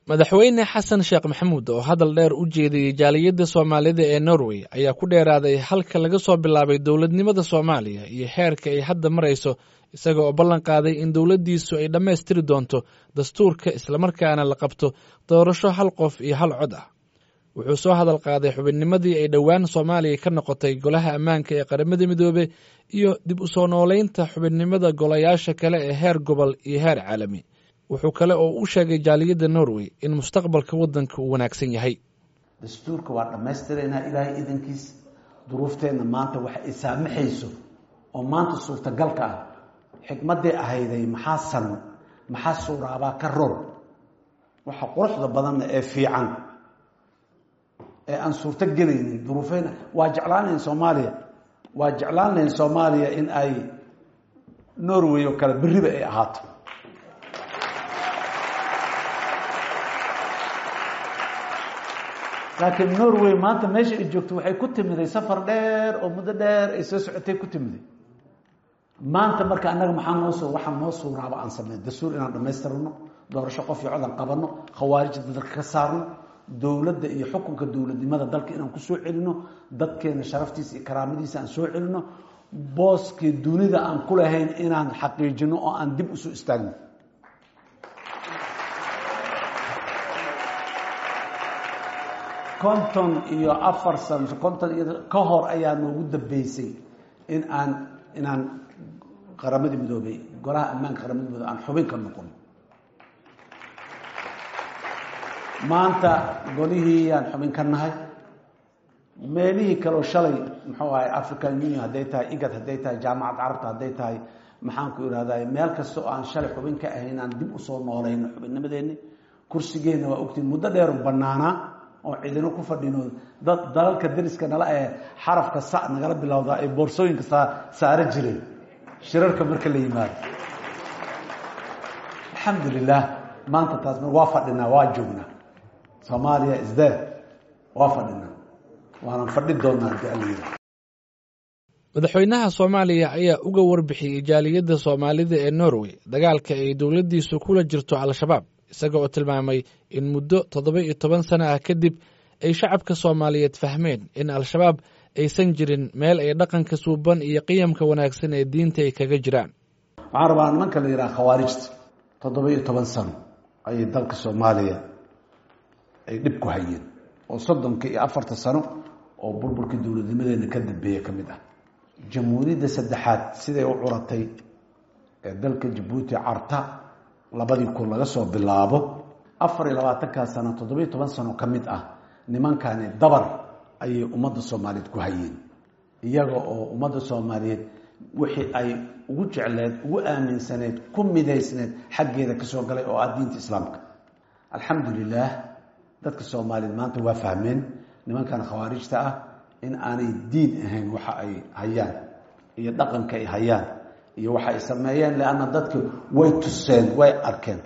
madaxweyne xasan sheekh maxamuud oo hadal dheer u jeediyey jaaliyadda soomaalida ee norway ayaa ku dheeraaday halka laga soo bilaabay dowladnimada soomaaliya iyo xeerka ay hadda marayso isaga oo ballan qaaday in dowladdiisu ay dhammaystiri doonto dastuurka islamarkaana la qabto doorasho hal qof iyo hal cod ah wuxuu soo hadal qaaday xubinnimadii ay dhowaan soomaaliya ka noqotay golaha ammaanka ee qaramada midoobe iyo dib u soo noolaynta xubinnimada golayaasha kale ee heer gobol iyo heer caalami wuxuu kale oo u sheegay jaaliyadda norway in mustaqbalka waddanka uu wanaagsan yahay dastuurka waa dhammaystiraynaa ilaahay idankiis duruufteenna maanta waxa ay saamaxayso oo maanta suurtagalka ah xikmaddii ahayday maxaa san maxaa suuraabaa ka ror waxa quruxda badanna ee fiican ee aan suurto gelaynin duruufeyna waa jeclaanayn soomaaliya waa jeclaanayn soomaaliya in ay norway oo kale berriba ay ahaato laakiin norway maanta meesha ay joogto waxay ku timiday safar dheer oo muddo dheer ay soo socotay ku timiday maanta marka annaga maxaa noo soo waxaa noo suuraaba aan sameyn dastuur inaan dhammaystirno doorasho qof iyo codan qabanno khawaarijda dalka ka saarno dowladda iyo xukunka dowladnimada dalka inaan ku soo celino dadkeena sharaftiisa iyo karaamadiisa aan soo celino booskii dunida aan ku lahayn inaan xaqiijino oo aan dib usoo istaagno konton iyo afar sano konton iyo ka hor ayaa noogu dambeysay in aan inaan qaramadii midoobay golaha ammaanka qaramada midoobe aan xubin ka noqon maanta golihii aan xubin ka nahay meelihii kaleo shalay muxuu ahay african union hadday tahay igad hadday tahay jaamacad carabta hadday tahay maxaan ku ihahday meel kasta oo aan shalay xubin ka ahayn aan dib usoo noolayno xubinnimadeeni kursigeenna waa ogtiin muddo dheeru banaanaa oo cidino ku fadhino dad dalalka dariska nala ee xarafka sa nagala bilowda ay boorsooyinka saa saaro jireen shirarka marka la yimaado alxamdulilah maanta taas waa fadhinaa waa joognaa soomaaliya isde waa fadhinaa waanaan fadhi doonaa hadii alla yiri madaxweynaha soomaaliya ayaa uga warbixiyey jaaliyadda soomaalida ee norway dagaalka ay dowladdiisu kula jirto al-shabaab isaga oo tilmaamay in muddo toddoba iyo toban sano ah kadib ay shacabka soomaaliyeed fahmeen in al-shabaab aysan jirin meel ay dhaqanka suuban iyo qiyamka wanaagsan ee diinta ay kaga jiraan waxaan rabaa nimanka la yidhaha khawaarijta toddoba iyo toban sano ayay dalka soomaaliya ay dhib ku hayeen oo soddonka iyo afarta sano oo burburkii dowladnimadeena ka dambeeya ka mid ah jamhuuriyadda saddexaad siday u curatay ee dalka jabuuti carta labadii kun laga soo bilaabo afar iyo labaatankaa sano toddoba iyo toban sano ka mid ah nimankani dabar ayay ummadda soomaaliyeed ku hayeen iyaga oo ummadda soomaaliyeed wixii ay ugu jecleed ugu aaminsaneed ku midaysneed xaggeeda kasoo galay oo ah diinta islaamka alxamdulilah dadka soomaaliyeed maanta waa fahmeen nimankan khawaarijta ah in aanay diin ahayn waxa ay hayaan iyo dhaqanka ay hayaan iyo waxa ay sameeyeen leanna dadki way tuseen way arkeen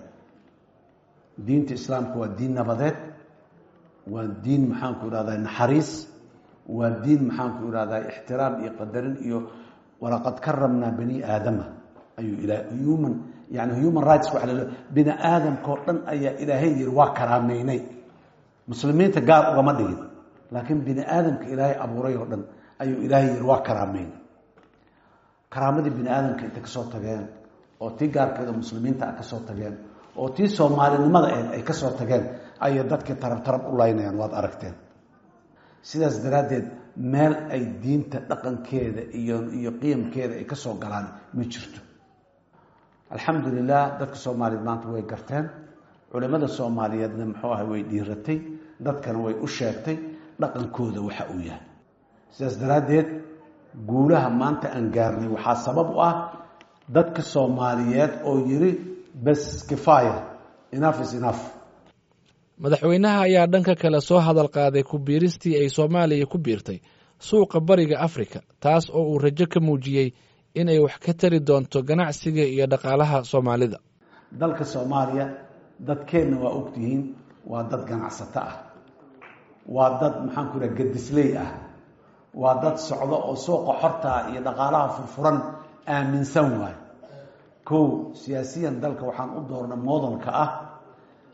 diinta islaamka waa diin nabadeed waa diin maxaanku ihahdaa naxariis waa diin maxaanku ihahdaa ixtiraam iyo qadarin iyo walaqad karamnaa bani aadama ayuu ila human yani human rights waa lal bini aadamkao dhan ayaa ilaahay yiri waa karaameynay muslimiinta gaar ugama dhigin laakiin bini aadamka ilaahay abuuray oo dhan ayuu ilaahay yiri waa karaameynay karaamadii bini aadamka intay kasoo tageen oo tii gaarkeeda muslimiinta a kasoo tageen oo tii soomaalinimada ahed ay kasoo tageen ayay dadkii tarab tarab u laynayaan waad aragteen sidaas daraaddeed meel ay diinta dhaqankeeda iyo iyo qiyamkeeda ay kasoo galaan ma jirto alxamdulilah dadka soomaaliyeed maanta way garteen culimada soomaaliyeedna muxuu ahay way dhiiratay dadkana way u sheegtay dhaqankooda waxa uu yahay sidaas daraaddeed guulaha maanta aan gaarnay waxaa sabab u ah dadka soomaaliyeed oo yiri bes kifaya enough is enough madaxweynaha ayaa dhanka kale soo hadal qaaday ku biiristii ay soomaaliya ku biirtay suuqa bariga afrika taas oo uu rajo ka muujiyey in ay wax ka tari doonto ganacsiga iyo dhaqaalaha soomaalida dalka soomaaliya dadkeenna waa ogtihiin waa dad ganacsato ah waa dad maxaanku ihaha gadisley ah waa dad socdo oo suuqa xortaa iyo dhaqaalaha furfuran aaminsan waayo kow siyaasiyan dalka waxaan u doorna moodalka ah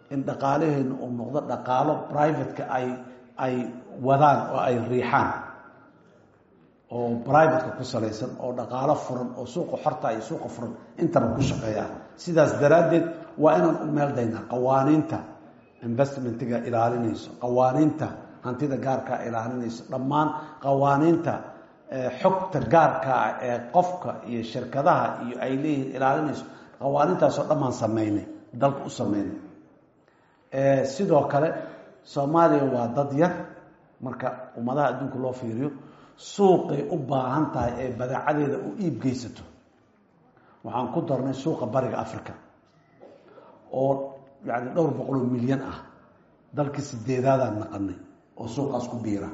in dhaqaalaheenu uu noqdo dhaqaalo privateka ay ay wadaan oo ay riixaan oo privateka ku salaysan oo dhaqaalo furan oo suuqa xorta iyo suuqa furan intaba ku shaqeeyaan sidaas daraaddeed waa inaan u meeldaynaa qawaaniinta investmentiga ilaalinayso qawaaniinta hantida gaarkaa ilaalinayso dhammaan qawaaniinta xogta gaarkaa ee qofka iyo shirkadaha iyo ay leeyihiin ilaalinayso qawaaniintaasoo dhammaan sameynay dalka u sameynay sidoo kale soomaaliya waa dad yar marka ummadaha adduunka loo fiiriyo suuqay u baahan tahay ee badeecadeeda u iib geysato waxaan ku darnay suuqa bariga africa oo yani dhowr boqoloo milyan ah dalkii sideedaadaan naqanay oo suuqaas ku biira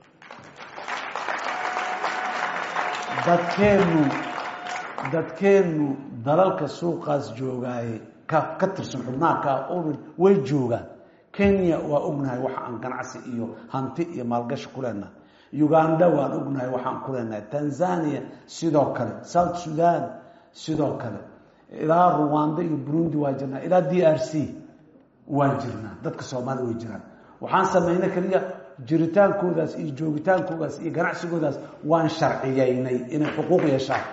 dadkeennu dadkeennu dalalka suuqaas joogaaye ka ka tirsan xubnaha ka way joogaan kenya waa ognahay waxa aan ganacsi iyo hanti iyo maalgashi ku leenahay uganda waan ognahay waxaan ku leenahay tanzania sidoo kale south sudan sidoo kale ilaa ruwanda iyo burundi waa jirnaa ilaa d r c waan jirnaa dadka soomaaliya way jiraan waxaan sameynay keliya jiritaankoodaas iyo joogitaankoodaas iyo ganacsigoodaas waan sharciyeynay inay xuquuq yeeshaan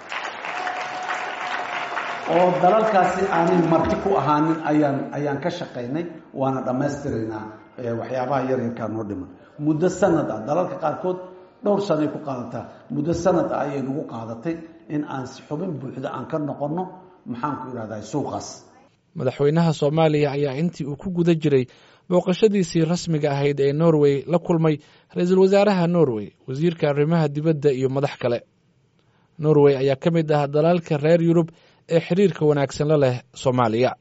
oo dalalkaasi aanay marti ku ahaanin ayaan ayaan ka shaqaynay waana dhammaystiraynaa waxyaabaha yaryarkaa noo dhiman muddo sanad ah dalalka qaarkood dhowr sanay ku qaadataa muddo sanad ah ayay nagu qaadatay in aan si xubin buuxda aan ka noqonno maxaan ku idhahdaa suuqaas madaxweynaha soomaaliya ayaa intii uu ku guda jiray booqashadiisii rasmiga ahayd ee norway la kulmay ra-iisul wasaaraha norway wasiirka arrimaha dibadda iyo madax kale norway ayaa ka mid ah dalalka reer yurub ee xiriirka wanaagsan la leh soomaaliya